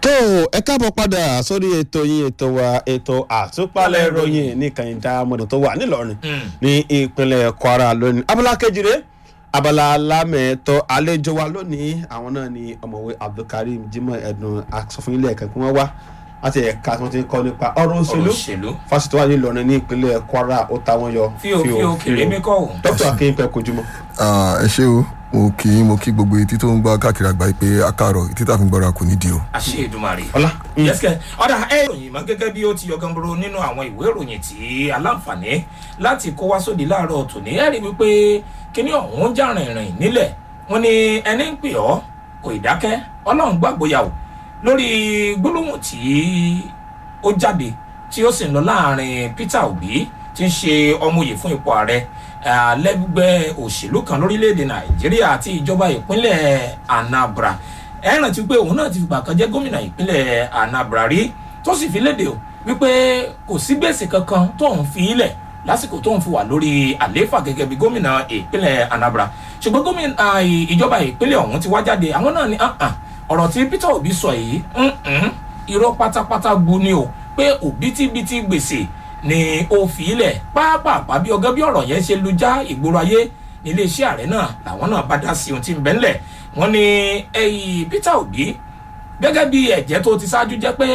tó ẹ káàbọ̀ padà sórí ètò yín ètò wa ètò àtúpalẹ̀ ìròyìn ní kàyíndà mọ̀dọ̀ tó wà nílọrin ní ìpínlẹ̀ kwara lónìí abala kejìlé abala alámẹ̀ẹ́tọ́ àlejò wa lónìí àwọn náà ni ọ̀mọ̀wé abdulkareem jimoh ẹ̀dùn asọ̀fúnilẹ̀ ẹ̀ka kí wọ́n wá láti ẹ̀ka tí wọ́n ti ń kọ́ nípa ọ̀rọ̀ òṣèlú òṣèlú fásitì wa nílọrin ní ìpínlẹ̀ kwara ó ta wọ́n yọ fíò fíò kèrè mi kọ́ ò. dókítà akínpẹ̀ kojúmọ́. Ah, ẹ ṣé o mo kì í mo kí gbogbo etí tó ń gbọ́ káàkiri àgbáyé pé akáàrọ̀ etí tá a fi ń gbọ́ra kò ní di o. àṣẹ ìdùmarè. ọlá yẹ́sìkẹ́ ọ̀dà ẹ̀ ìròyìn mọ́ gẹ́gẹ́ bí ó ti yọ gánboro nínú àwọn ìwé ìròyìn tí aláǹfààní láti kó wá sóde láàárọ̀ tòní ẹ̀ rí wípé kíní ọ̀hún já rìnrìn nílẹ̀ wọ́n ní ẹni ń pè ọ́ kò ì dákẹ́ ọlọ́run gbàgbóyà o lórí gbólóhùn tí ó jáde tí ó sì ń lọ láàrin peter obi tí ń ṣe ọmọye fún ipò ààrẹ lẹ́gbẹ́ òṣèlú kan lórílẹ̀‐èdè nàìjíríà àti ìjọba ìpínlẹ̀ anambra ẹ rántí pé òun náà ti fìgbà kan jẹ́ gómìnà ìpínlẹ̀ anambra rí tó sì fi léde o wípé kò sí gbèsè kankan tóun fi ilẹ̀ lásìkò tóun fi wà lórí àlééfà gẹ́gẹ́ bí gómìnà ìpínlẹ̀ anambra ṣùgbọ́n gómìnà ìjọba ìpínlẹ̀ ọ̀hún ti wá jáde àwọn náà ní ọ̀rọ̀ tí peter obi sọ yìí irọ́ pátápátá gbu ni o pé òbítíbitì gbèsè ni ó fi ilẹ̀ pápápá bí ọgá bí ọ̀rọ̀ yẹn ṣe lu já ìgboro ayé níléeṣẹ́ ààrẹ náà làwọn náà bá dá sí ohun tí ń bẹ́ ńlẹ̀ wọ́n ní peter obi gẹ́gẹ́ bí ẹ̀jẹ̀ tó ti ṣáájú jẹ́ pé